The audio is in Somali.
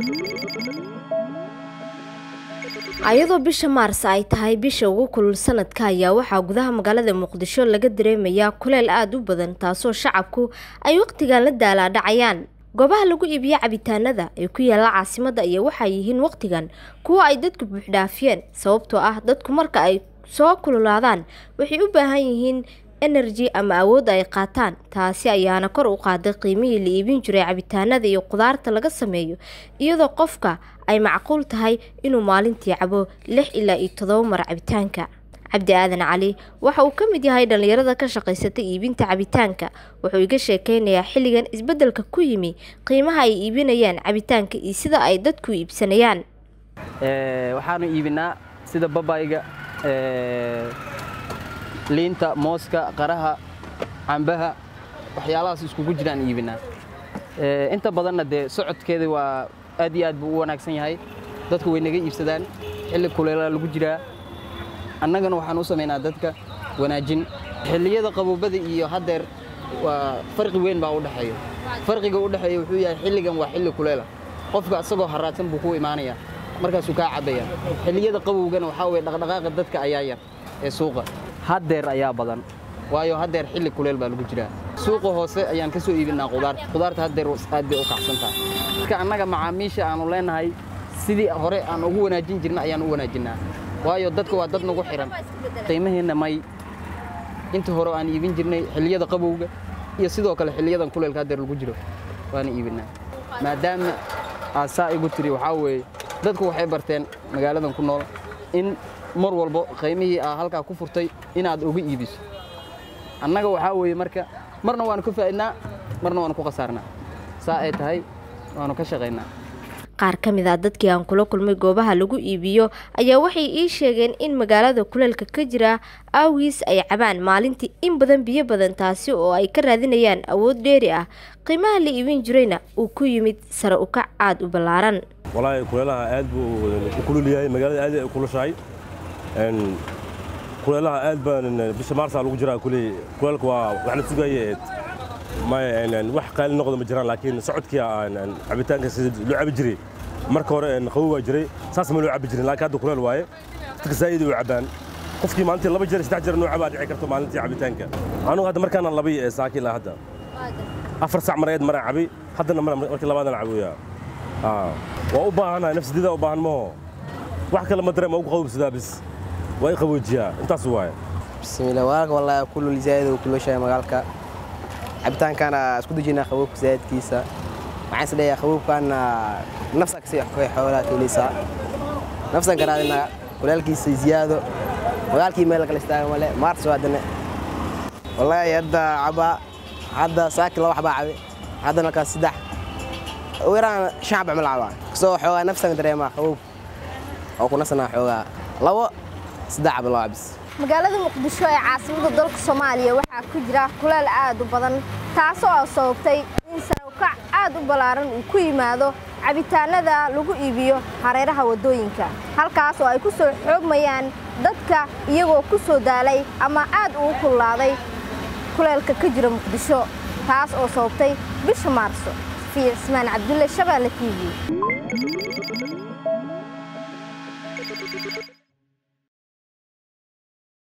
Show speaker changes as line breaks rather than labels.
ayadoo bisha maars ay tahay bisha ugu kulul sanadka ayaa waxaa gudaha magaalada muqdisho laga dareemayaa kuleel aada u badan taasoo shacabku ay waqtigan la daalaadhacayaan goobaha lagu iibiyo cabitaanada ee ku yaala caasimadda iyo waxay yihiin waqtigan kuwo ay dadku buuxdhaafiyeen sababtoo ah dadku marka ay soo kululaadaan waxay u baahan yihiin energy ama awood ay qaataan taasi ayaana kor u qaaday qiimihii la iibin jiray cabitaanada iyo qudaarta laga sameeyo iyadoo qofka ay macquul tahay inuu maalintii cabo lix ilaa iyo todoba mar cabitaanka cabdi aadan cali waxa uu ka mid yahay dhallinyarada ka shaqaysata iibinta cabitaanka wuxuu iga sheekeynayaa xilligan isbeddelka ku yimi qiimaha ay iibinayaan cabitaanka iyo sida ay dadku iibsanayaan
waxaanu iibinaa sida babayga liinta mooska qaraha cambaha waxyaalahaas iskugu jiraan iibinaa inta badanna dee socodkeeda waa aad iyo aad buu u wanaagsan yahay dadku way naga iibsadaan xilli kuleelaa lagu jiraa annagana waxaan u samaynaa dadka wanaajin xilliyada qaboobada iyo haddeer waa farqi weyn baa u dhexeeya farqiga u dhexeeya wuxuu yahay xilligan waa xilli kuleela qofka isagoo haraadsan buu ku imaanayaa markaasuu kaa cabbaya xilliyada qabowgana waxaa weye dhaqdhaqaaqa dadka ayaa yar ee suuqa haddeer ayaa badan waayo haddeer xilli kuleel baa lagu jiraa suuqa hoose ayaan ka soo iibinaa qudaarta qudaarta haddeer aad bay u kacsan tahay marka annaga macaamiisha aanu leenahay sidii hore aan ugu wanaajin jirna ayaan u wanaajinnaa waayo dadka waa dad nagu xihan qiimaheenna may inta hore aan iibin jirnay xilliyada qabowga iyo sidoo kale xilliyadan kuleelka haddeer lagu jiro waana iibinaa maadaama aad saa igu tiri waxaa weeye dadku waxay barteen magaaladan ku nool in mar walbo qiimihii aa halkaa ku furtay inaad uga iibiso annaga waxaa weeye marka marna waanu ka faa'idnaa marna waanu ku khasaarnaa saa ay tahay waanu ka shaqaynaa
qaar ka mid ah dadkii aan kula kulmay goobaha lagu iibiyo ayaa waxay ii sheegeen in magaalada kuleelka ka jira aawiis ay cabaan maalintii in badan biyo badan taasi oo ay ka raadinayaan awood dheeri ah qiimaha la iibin jirayna uu ku yimid sare ukac aada u ballaaran
walaahi kuleelaha aad buu u kulul yahay magaalada aad ay u kulushahay kuleelaha aad baan bisha maarsaa lagu jiraa kuley kuleelka waa wax la sugaye wax qaali noqdo ma jiraan laakiin socodkii cabitaanka sida loo cabi jiray marka hore qabow waa jiray saas ma loo cabi jirin laakiin hadda kuleel waaye dadka zaa'id u cabaan qofkii maalintii laba jeer saddex jeer noo cabaa dhici karto maalintii cabitaanka anugu hadda markaana labay saaki ilaa hadda afar sac mareed maraan cabay haddana markii labaadana caboya waa u baahanahay nafsadida u baahan maho wax kale ma dareema ugu qabobsadaa bis waa i qaboojiyaa intaas waaye
bismiillah walaalka wallaahi kulul zaa'id uu kulushahay magaalka cabitaankana isku dejinaa qaboobka zaa'idkiisa waxaan is leeyahay qaboobkaana nafsa kasi xoolaa keeleysaa nafsan ka raadinaa kulaalkiisa ziyaado magaalkii meel kale istaaga male maartas haddana wallaahi hadda cabaa hadda saaki laba xabaa cabe haddana kaas saddex ugu yaraan shan xaba mal cabaa kasoo xoogaa nafsan dareemaa qaboobka oo ku nasanaa xoogaa labo saddex xaba loo cabis
magaalada muqdisho ee caasimada dalka soomaaliya waxaa ku jira kuleel aad u badan taasoo a sababtay in sarawkac aad u ballaaran uu ku yimaado cabitaanada lagu iibiyo hareeraha waddooyinka halkaas oo ay ku soo xoogmayaan dadka iyagoo ku soo daalay ama aad ugu kululaaday kuleelka ka jira muqdisho taas oo sababtay bisha maarso safiya cismaan cabdulle shabeelle t v